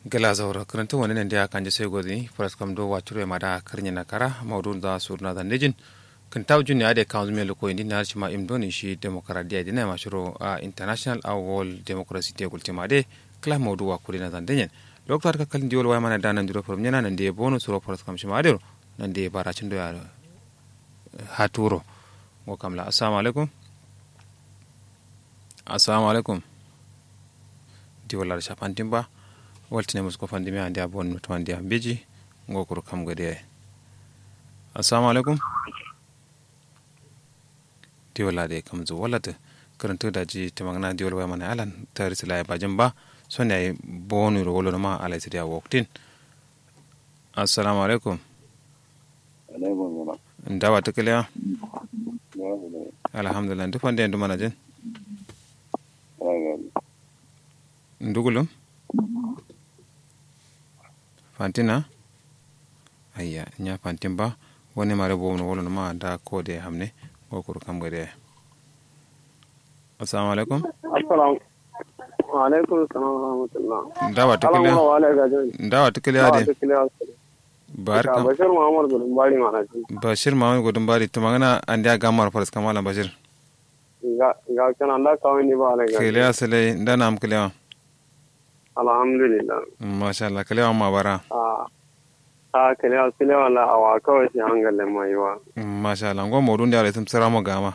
gala zaura karanta wani nan da kan je sai godi faras kam do wacure ma da karnya na kara maudu da surna da nejin kan taw jun ya de kan zume loko indi na ma imdoni shi demokradiya dina ma shiro a international a world democracy de gultima de kala maudu wa kuri na dan denyen doktor ka kalin diwol wa mana da nan duro from nyana nan de bono suro faras kam shi ma de nan de baracin do ya haturo go kamla assalamu alaikum assalamu alaikum diwalar shafantin ba waltine musko fandimi ande a bon to ande am beji ngokuru kam gade ay assalamu alaikum diwala de kam zo walata karanto da ji tamagna diwala wa mana alan tari sila ba jamba sonne ay bonu ro wolo ma alay sidia woktin assalamu alaikum ndawa tukaliya alhamdulillah ndu fande ndu mana jen ndugulum fantina ayya nya fantin ba woni mare bo no wolo ma da ko de hamne ko ko kam gade assalamu alaikum assalamu alaikum assalam wa rahmatullah ndawa tukile wa alaikum ndawa tukile ade barka bashir muhammad gudun bari mana ji bashir muhammad gudun bari to magana ande ga mar faras kamala bashir ga ga kana da kawai ni ba alaikum kele asale ndana am kele alhamdulillah masha Allah kele ma bara a a kale asile wala awa kawai shi hangalin mai wa masha Allah ngo modun da alaitum sara mo gama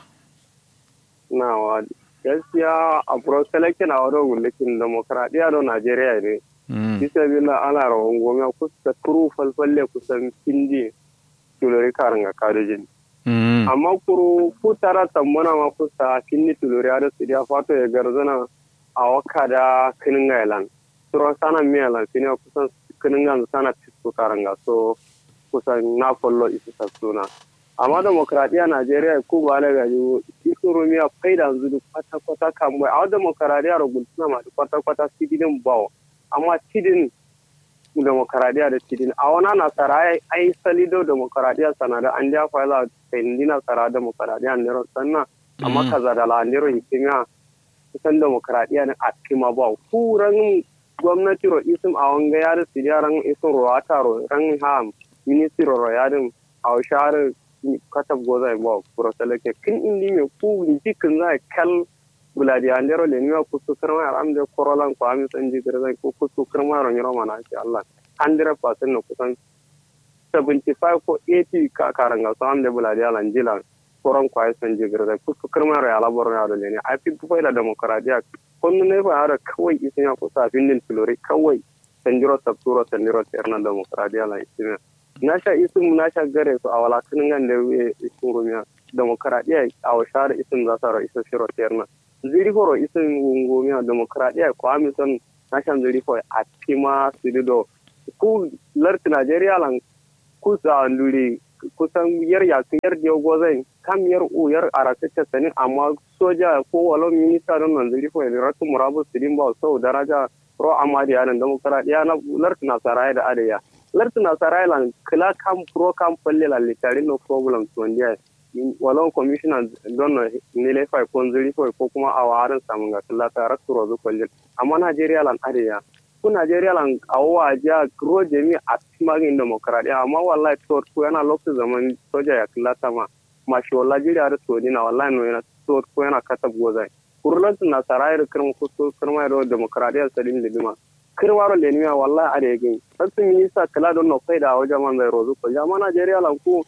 na wa gaskiya a pro selection a wado gulikin demokradiya do Najeriya ne bisa bila ala rawon gome kusa kuru falfalle kusan pindi tulori karanga kadojin amma kuru kutara tambana ma kusa finni tulori ada su dia fato ya garzana a waka da kinin gailan turon sana miyalan fini kusan kinin ganzu sana fisko karanga so kusan na follow isu suna amma demokradiya najeriya ko ba la gaji isu rumiya faida yanzu kwata kwata kan bai a demokradiya rugultuna ma kwata kwata sidin bawo amma tidin demokaradiyya da tidin a wana nasara ai salido demokaradiyya sana da an ja fayla sendi nasara demokaradiyya nero sanna amma kaza da landiro hikimiya kusan demokaradiyya ne a kima ba kuran gwamnati ro isim a wanga ya da sidiya ran isin ruwata ro ran ha ministry ro ya din a share katab goza ba kuro seleke kin indi me ku jikin za kal buladi andero le niwa kusu kirma yar amde korolan ko ami sanji girza ko kusu kirma ro nyiro mana ci Allah 100% no kusan 75 ko 80 ka karanga so amde buladi ala njila koron ko ay sanji girza kusu kirma ro yala boro ya le ni ai fi fu da demokradiya konnu ne ba ara kawai isin ya kusa findin filori kawai sanjiro sabturo sanjiro terna demokradiya la isin na sha isin na sha gare su a wala kinin gande isin rumiya demokradiya a washara isin za sa ro isin shiro terna ziri horo isin wungomiya demokradiya ko amison nashan ziri ko a tima sirido ku larti nigeria lan ku sa nduri kusan yar ya yar dio gozai kam yar u yar arakata sani amma soja ko walo minista don nan ziri ko ratu murabu sidin ba so daraja ro amadi yanan demokradiya na larti na sarai da adaya larti na sarai lan kila kam pro kam palle la litari no problem to ndiya walon commissioner don nile fai ko zuri fai ko kuma a warin samun ga kalla ta rasu rozu kwallon amma Najeriya lan areya ku Najeriya lan awa ja gro jami a timagin demokradiya amma wallahi to ko yana lokacin zaman soja ya kalla ta ma ma shi wallahi jira da to dina wallahi no yana to ko yana katab gozai kurlan na sarai da kirma ko to kirma da demokradiya salim lidima kirwaro lenimiya wallahi areya gin sassu minista kala don no faida wajen man zai rozu kwallon amma Najeriya lan ku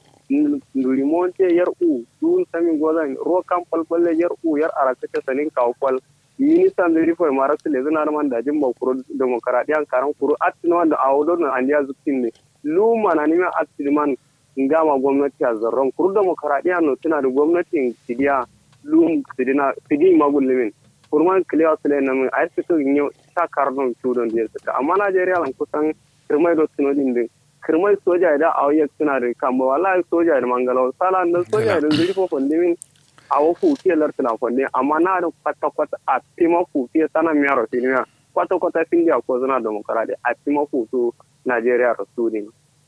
limonte yar u dun sami gozan ro kan falfalle yar u yar arakata sanin kawkwal ministan da rifo mara su lezu na man da jin bakuro demokaradiyan karan kuro atin wanda a wadon na andiya zukin ne luma na nima atin ngama gwamnati a zarron kuro demokaradiya no tana da gwamnatin sidiya lum sidina sidi magullumin kurman kiliya su na min a yi suka yi sa karnon cudon da ya suka amma najeriya lan kusan kirmai da sunodin din kirmai soja da a wayar suna da kamba wallahi soja da mangalawa sala da soja da zuri ko fondimin a wa fuke lartuna fonde amma na da kwata kwata a tima fuke sana miya rafiniya kwata kwata findiya ko zana demokaradi a tima futo najeriya rasuli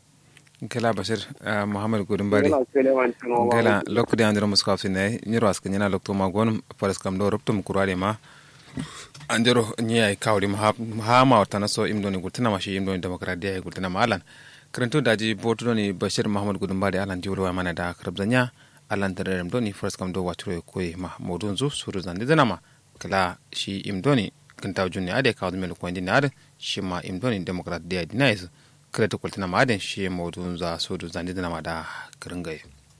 kela bashir muhammad gudun bari gela lokku de andiro muskaf sinay nyiro aska nyana lokto ma gon paras kam do roptum kurade ma anjero nyai kawri mahama wartana so imdoni gultina mashi imdoni demokradiya gultina ma alan karanto daji botu ni bashir mahamad gudumbari alan jiwro mana da krabzanya alan tarerem doni first kam do waturo koy ma modun zu suru zandi zanama kala shi imdoni kintaw junni ade kawdu mel ko ndini ade shi ma imdoni demokradiya dinais kreto kultina ma aden shi modun za suru zandi zanama da kringaye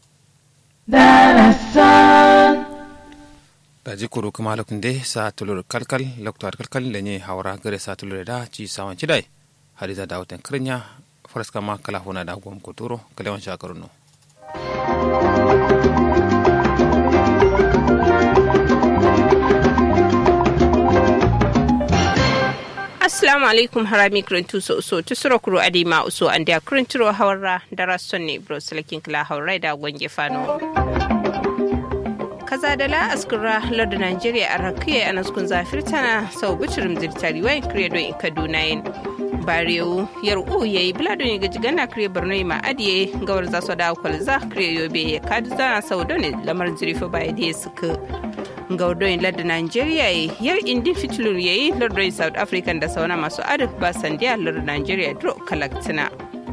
daji kuru kuma lokun de sa tulur kalkal loktar kalkal lenye hawra gare sa tulur da ci sawan cidai hadiza da watan krinya faraska ma kala hona da gwam kuturo kalewan shakaruno assalamu alaikum harami kirintu so so tusuro kuro adima uso an da kirinturo hawarra dara sonne bro salakin kala hawrai da gwange fano kaza da la askura lardu nigeria a rakiya a naskun zafir tana sau bicirim zirtari wayan kredo in kaduna yin barewu yar u yayi bilado ne gaji gana kire borno ma adiye gawar za su da kwalza kire yobe ya kadu zana sau ne lamar zirifa baya da suka gaudoyin lardin nigeria yar indin fitilur yayi lardin south africa da sauna masu adif ba sandiya lardin nigeria dro kalaktina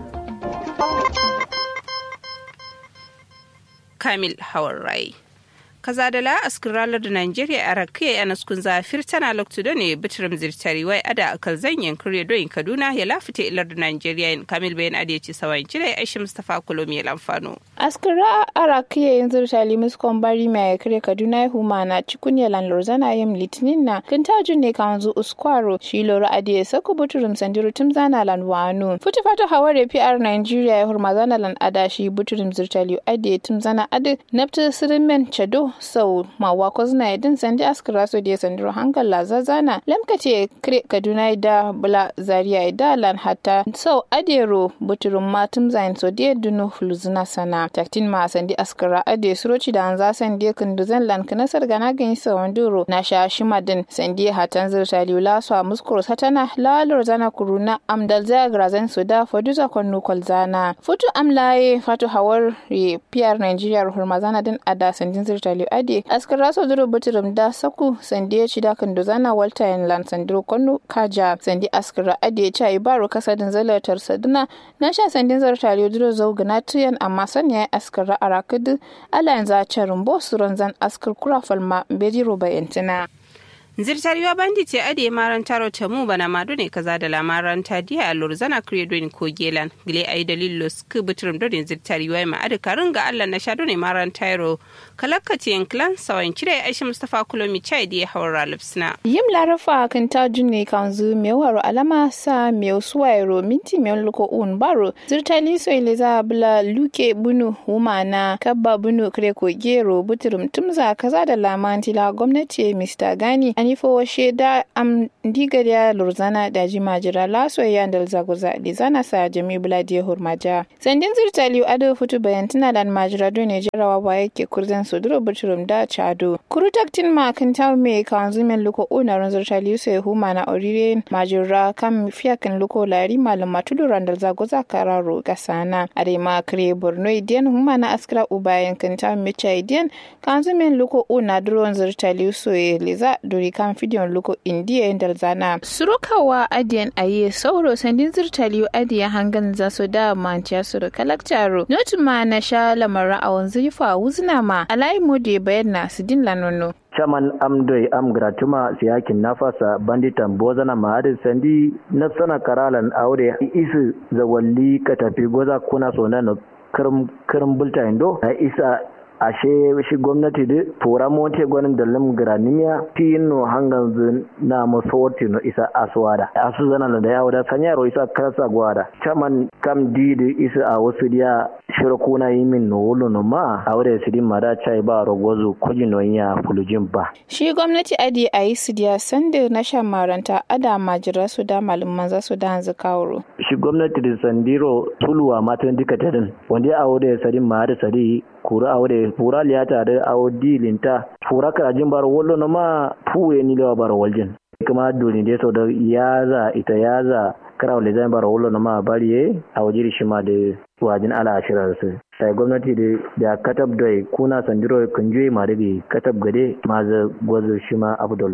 kamil hawar rai kaza da la askiralar da Najeriya a rakiya a naskun zafir tana loktu da ne bitirim zirtari wai ada akal zanyen kurye doyin Kaduna ya lafita ilar da Najeriya in Kamil bayan ade ci sawan cire Aisha Mustafa Kulomi ya lamfano. Askira a rakiya yin zirtali muskon bari mai kare Kaduna ya huma na cikun ya lan lorzana yam litinin na kin tajun ne kan zu uskwaro shi loro ade ya sako bitirim sandiru tum zana lan wano. Futi fata haware PR Najeriya ya hurma zana lan ada shi bitirim zirtali ade tum zana ade nafta sirimen chado sau mawa ko zina idin sandi askara so da sandiro hankal la zazana lamkace kre kaduna da bula zaria da lan hatta sau adero buturun matum zain so da dunu fulzuna sana taktin ma sandi askara ade suroci da an za sandi kunduzan lan kana sarga na gani sawan duro na sha shimadin sandi hatan zirta liula so muskur satana lalur zana kuruna amdal zagra zan so da foduza konnu kolzana futu amlaye fatu hawar pr nigeria hurmazana din ada sandin zirta ade askar raso duro buturum da saku sandi ya ci da kan dozana walter yan lan sandiro konu kaja sandi askar ade ya ci baro kasadin zalatar saduna na sha sandin zartare duro zau gana tuyan amma sanya ya askar a rakudu ala yanzu a carin bo suron zan askar kura falma beji roba yantina. zirtariwa bandi ce ade maran taro ta mu bana madu ne kaza da lamaran ta diya a lorzana credo ko gelan gile ai dalilo sku butrum do ne zirtariwa ma ade karin ga Allah na sha do ne maran taro kalakkace yan clan sawan kire Aisha Mustafa Kulomi chai da hawara lipsna yim larafa kan ta junne kan zu me waro alama sa me suwairo minti me luko un baro zirtali so ile za bla luke bunu huma na kabba bunu kre ko gero butrum tumza kaza da lamantila gwamnati Mr. Gani anifo washe da am diga da lurzana da jima jira laso ya dal zaguza di zana sa jami buladi hurmaja sandin zirtali ado futu bayan tana da majira do ne jarawa ba yake kurzan su duro buturum da chado kuru taktin ma kan taw me kan zumen luko una ran zirtali sai huma na orire majira kam fiya kan luko lari malum matudu randal zaguza kararo gasana are ma kre borno idian huma na askra ubayan kan taw me chaidian kan zumen luko una duro zirtali so leza duri kan fidiyon luko indiya yin zana. surukawa adiyan aye sauro sandin zirtaliyo adiya hangan za su da manciya su da kalaktaro notu ma na sha lamara a wanzu yi fa wuzna ma alayi mode bayan na su din lanono. chaman amdoi am gratuma siyakin nafasa banditan bozana mahadin sandi na sana karalan aure isu zawalli ka tafi goza kuna sonana kirin bulta indo na isa ashe shi gwamnati da tura mote gwanin da lam granimia tino hangan na masoti no isa aswada asu zana da yawo da sanyaro isa kasa gwada chaman kam didi isa a wasu dia shirkuna yimin no wolo no ma a wadda sidin mada chai ba rogozu kwaji no ya fulujin ba shi gwamnati adi a yi su dia sanda na shan maranta ada majira su da malaman za su da hanzu kawuro shi gwamnati da sandiro tuluwa matan duka tadin wanda a wadda sadin ma da sadi kura a wadda fura liyata da awo dilinta fura karajin bar wallo na ma fuwe ni lewa bar waljin kuma doni da sau da yaza ita yaza kara wale zai bar wallo na ma bari ye a wajiri shi ma da wajin ala ashirar su sai gwamnati da da katab da kuna sandiro kunjoyi ma da katab gade ma za gwazo shi ma abdullo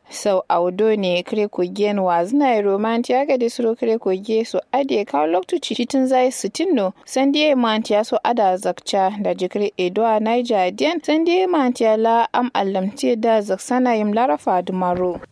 sau audo ne kire kogen wa zina romanti aga de suro kire koge so ade kawo loktuci citin zai sitinno sandie mantiya so ada zakcha da jikire edwa naija dian sandie mantiya la am allamti da zaksana yim larafa dumaro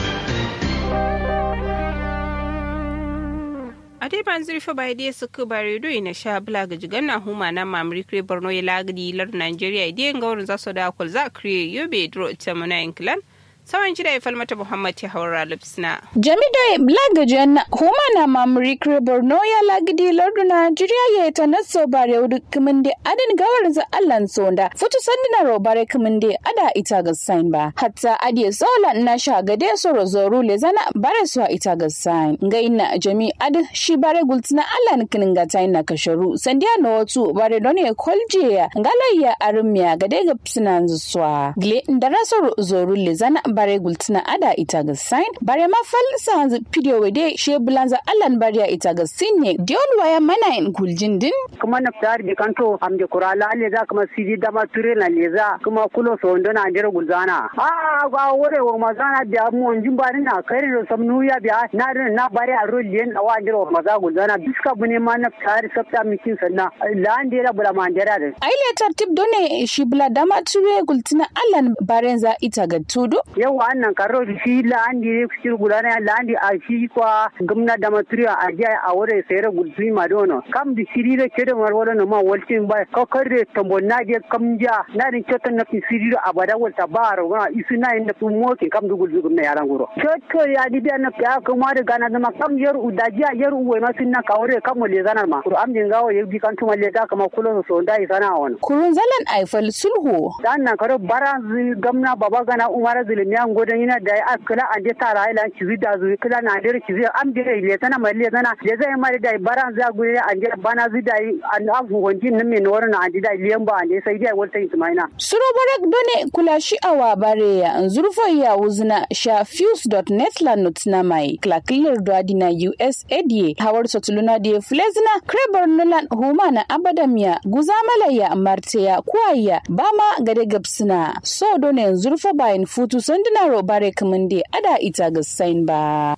ade ban zurfa bai dai suka bare do ina sha bula ga jigan na huma na mamri kre borno ya lagdi lar nigeria idan gaurin za su da kul za kre yobe dro tamuna inklan sawan jira ya falmata muhammad ya haura lipsna jamido lagajen huma na mamri kre borno ya lagdi lardu nigeria ya ta naso bare wudu kuminde adin gawarin za allan sonda futu sandina robare kuminde ada ita ga sign ba hatta adiye sola na sha gade so rozoru le zana bare so ita ga sign ga ina jami ad shi bare gultina allan kinin ga tayin na kasharu sandiya na watu bare don ya kolje ya ngalayya armiya gade ga psinan zuwa gle ndara so zoru le zana bare gultina ada ita ga sign bare ma fal sa video wede she bulanza allan bare ita ga sinne diol waya mana in guljin din kuma na fitar bi kanto am de kurala le za kuma sidi dama ture na le za kuma kulo so ndo na ndere gulzana a ga wore wo mazana da mu onjin bari na kare ro sam nuya biya na na bare a ro lien awa ndere wo maza gulzana biska bune ma na fitar sabta mikin sanna la ndere bula ma ndere da aile tartib done shi bula dama ture gultina allan barenza ita ga tudu yawa annan karo shi la andi shi gulana la andi a shi kwa gumna dama ture a jiya a wore sayar gulzui ma dono kam di sirire kede mar wala no ma waltin ba ko kare tambo na je kam ja na din chotan na sirire abada walta baro ga isu na inda fu moke kam du gulzu gumna yaran guro chotto ya di da na ya kuma da gana da ma kam yar udaji yar uwe ma sun na kawre kam le zanar ma ko am din gawo yebi kan tuma le ga kama kulo so ndai sana won kurun zalan aifal sulhu dan na karo bara gamna baba gana umara zulmi an godan yana da akala an je tara ila ki zida zu kala na der ki zida am dire le sana ma le sana le zai ma da bara za gure an je bana zida an afu wanjin nan me nor na andi da liyan ba ande sai dai walta ismaina suro barak done kula shi awa bare ya zurfo ya wuzna sha fuse.net la nutna mai klakilir do adina USADA hawar sotuluna da flezna krebar nulan huma na abadamiya guzamala ya marteya kuwaya bama gade gabsina so done zurfo bayan futu sanduna ro bare kamande ada ita ga sain ba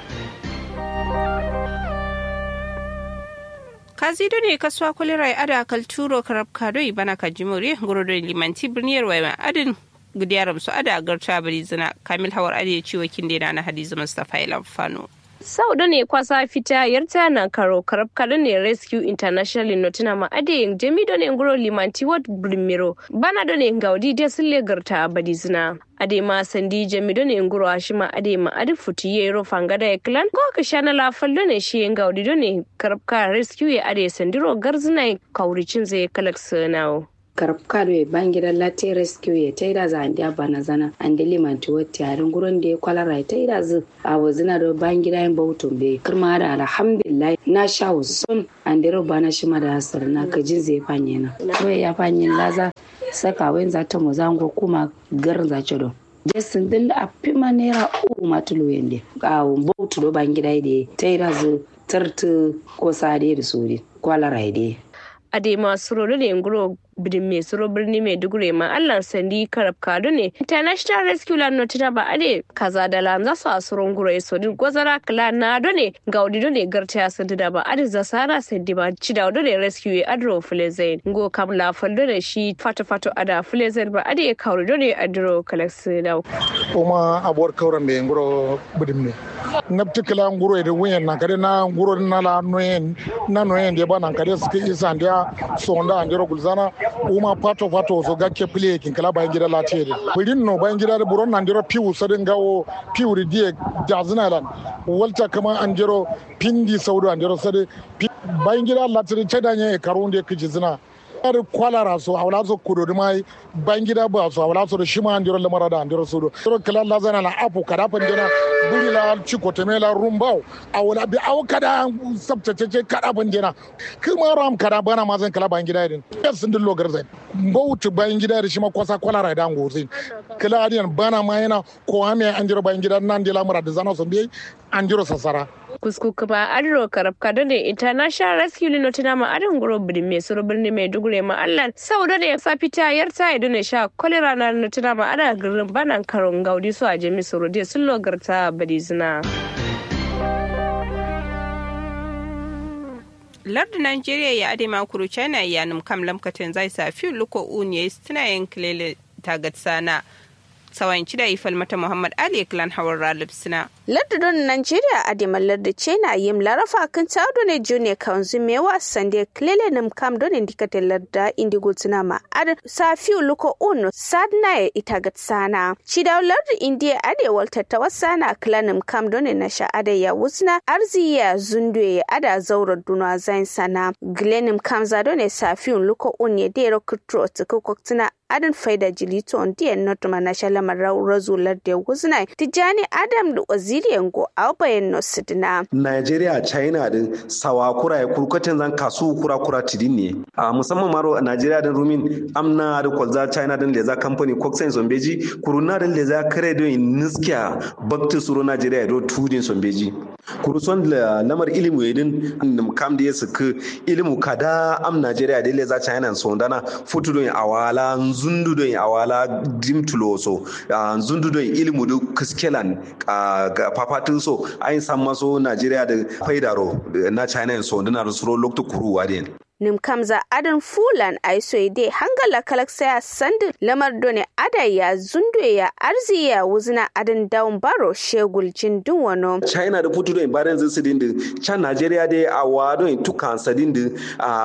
kazido ne kasuwa kulirai ada kalturo karab kadoi bana kajimore gurodon limanti birniyar waya adin gudiyar su ada garta bari zina kamil hawar ade ciwo kindena na hadiza mustapha ilan fano sau da ne kwasa fita yarta na karo karab kada ne rescue international notina ma ade yin jami da ne nguro limanti wat brimiro bana da ne gaudi da sille garta badi zina ade ma sandi jami da ne nguro ashima ade ma ade futi yero fangada ya klan ko ka shana la fallo ne shi yin gaudi da ne karab ka rescue ya ade sandiro garzina kauricin zai kalak sanawo karfkado e bangira lati rescue ye taida za andi abana zana andi limanti wotti arin guron de kwalara e taida zu a wazina do bangira en bautum be kirma da alhamdulillah na sha son andi ro bana shima da asar na kajin zai fanye na to ya fanye laza saka wen za ta mozango kuma garin za ce do jesin din da afima naira uku matulu yende a bautu do bangira de taida zu tartu ko sade da suri kwalara de ade masu rolo ne nguro bidin mai suro birni mai dugure ma allah sandi karab kado ne international rescue land notina ba ade kaza da lan za su a suron guro so din gwazara kala na do ne gaudi do ne garta ya sandi da ba ade za sara sandi ba ci da do ne rescue adro flezen ngo kam la faldo ne shi fato fato ada flezen ba ade ya kauri do ne adro kalaksi da kuma abuwar kauran mai nguro bidin ne na tikila nguro da wuyan na kare na nguro na la noyen na noyen da ba na kare suke isa da sonda andiro gulzana uma pato pato so gakke pile kin kala bayan gida latiye de birin no bayan gida da buron nan diro piu sadin gawo piu ri die jazna lan walta kama anjiro pindi saudo anjiro sade bayan gida latiye chedanye karunde kijizna ar kwalara so awla so kudo de mai bangida ba so awla so shima andiro le marada andiro sudo to kala la zana la apu kada pandena buri la chiko temela rumbao awla bi aw kada sabtace kada pandena kuma ram kada bana mazan kala bangida din yes ndin logar zai bautu bangida da shima kwasa kwalara da ngozin kala adiyan bana ma yana ko ame andiro bangida nan dila marada zana so bi andiro sasara kusku kuma adro karab kadone international rescue linotina ma adin guro birni mai suru birni mai dugure ma allan sau da ya sa fita yarta ya dune sha kolera na linotina ma ada girin banan karon gaudi su a jami suru de sun logarta badizina. lardu nigeria ya ade makuru china ya num kam lamkatin zai sa fi luko uniye stina yin kilele tagatsana sawan cida ifal mata muhammad ali klan hawar ralib sina lardudon nigeria a dimalar da china yim larafa kan tado ne june kanzu mewa sande klele nim kam don indikate larda indigo tuna ma ad sa fiu luko un sadna e itagat sana chida lardu india ade walta tawassana klanim kam don na sha ade ya wusna arziya zundwe ada zaura duna zain sana glenim kam za don sa fiu luko un ye dero kutro tukoktina adin faida jilito on diyan notuma na shalama razular da wuzna tijani adam da waziriyan go albayan no sidina Nigeria China din sawa kura ya kurkatin zan kasu kura kura tidin ne a musamman maro a Nigeria din rumin amna da kwalza China din leza company koksen zombeji kuruna din leza kare do niskiya bakti suro Nigeria do tudin zombeji kuruson lamar ilimu yedin kam da ya suka ilimu kada am Nigeria din leza China sondana futu don awala zundu don awala dimtuloso zundu don ilimu do kiskelan ga papatin so ayin san maso Najeriya da faidaro na China so dana da suro lokto kuruwa den nim kamza adan fulan ai soide hangala kalaksa sand lamar done ada ya zundwe ya arzi ya wuzna adan down baro shegul jin dun wano china da putu don baran zin sidin din chan nigeria de a wado in tukan sadin din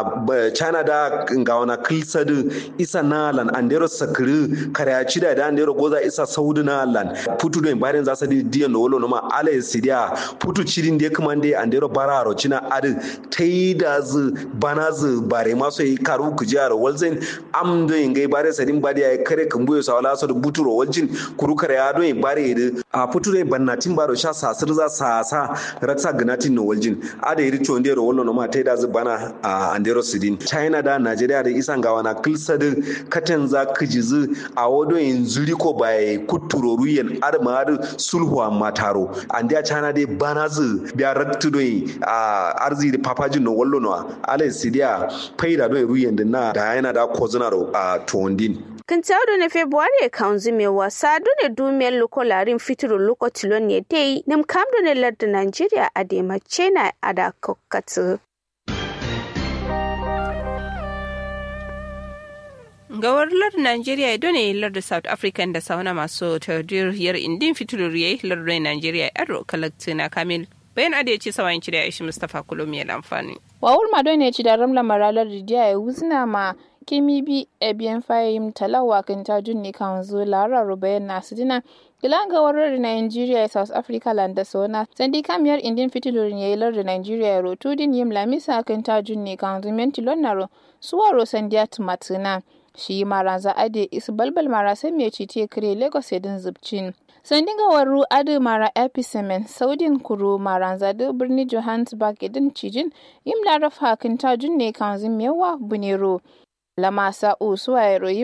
a china da ngawana kilsa din isa nalan andero sakri karyaci da andero goza isa saudina lan putu don baran za sadin diyan no wolo ma ala sidia putu cirin de kuma de andero bararo cina adin taida zu bana zu bare maso yi karu ku jihar walzin am do yin gai bare sadin bari ya kare kan buyo sa wala so da buturo waljin kuru kare ya do yin bare da a puture bannatin baro sha sasir za sa sa raksa ganatin no waljin ada yi richo ndero wallo no ma tai da zu bana a andero sidin china da nigeria da isan gawa na kilsadin katan za kijizu a wado yin zuri ko bai kuturo ruyen arma sulhu mataro andiya china dai bana zu biya raktu do a arzi da papajin no wallo no ala sidiya faida don ruyen da na da yana da kozuna a tuwandin. Kintaudu na Februari kaunzi mai wasa dune dumiyar luko larin fitiru luko tilon ne dai nim kamdu ne lardin Najeriya a demace na a da kokkatu. gawar lardin Najeriya ya done lardin South African da sauna masu tardiriyar indin fitilu riyai lardin Najeriya yaro kalakti na kamil bayan ada ya ce sawayin ci da ya ishi Mustapha Kulomi ya amfani. wawul mado ne ci da ramla maralar ridiya ya wuzna ma kimi bi ebiyan fayim talawa kan ta junni kan zo lara rubayan nasu dina gilan ga warar Nigeria South Africa landa sona sandi kamiyar indin fitilorin yayi lar da Nigeria rotu din yim lamisa kan ta junni kan zo menti lonnaro suwaro sandiya tumatuna shi maranza ade isu balbal mara sai mai cite kire Lagos edin zubcin sandinga waru adu mara episemen saudin kuro maranza da birni johannesburg idin cijin im laraf hakin ta junne kan yawa bunero lamasa usuwa royi